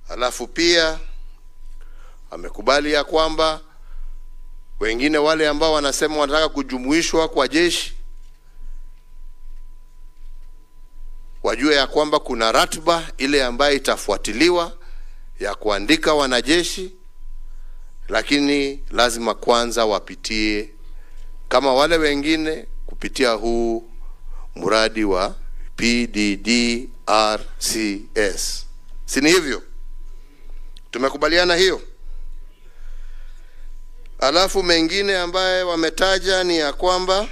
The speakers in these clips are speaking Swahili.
Halafu pia amekubali ya kwamba wengine wale ambao wanasema wanataka kujumuishwa kwa jeshi wajue ya kwamba kuna ratiba ile ambayo itafuatiliwa ya kuandika wanajeshi, lakini lazima kwanza wapitie kama wale wengine kupitia huu mradi wa PDDRCS. Si ni hivyo? Tumekubaliana hiyo. Alafu mengine ambaye wametaja ni ya kwamba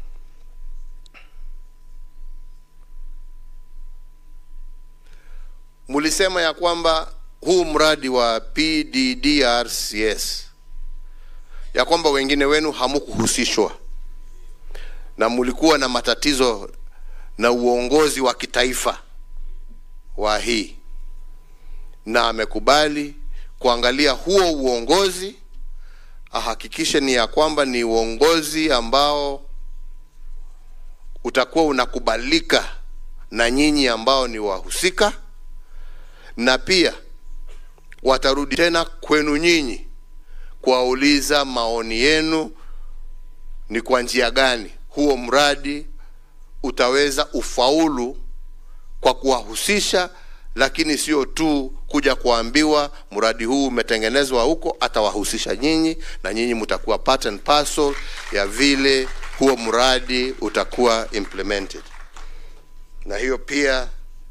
mulisema ya kwamba huu mradi wa PDDRCS ya kwamba wengine wenu hamukuhusishwa na mulikuwa na matatizo na uongozi wa kitaifa wa hii, na amekubali kuangalia huo uongozi ahakikishe ni ya kwamba ni uongozi ambao utakuwa unakubalika na nyinyi ambao ni wahusika, na pia watarudi tena kwenu nyinyi kuwauliza maoni yenu, ni kwa njia gani huo mradi utaweza ufaulu kwa kuwahusisha, lakini sio tu kuja kuambiwa mradi huu umetengenezwa huko, atawahusisha nyinyi na nyinyi mtakuwa part and parcel ya vile huo mradi utakuwa implemented, na hiyo pia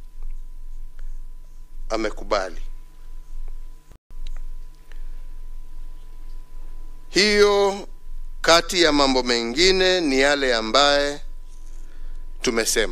amekubali. Hiyo kati ya mambo mengine ni yale ambaye tumesema.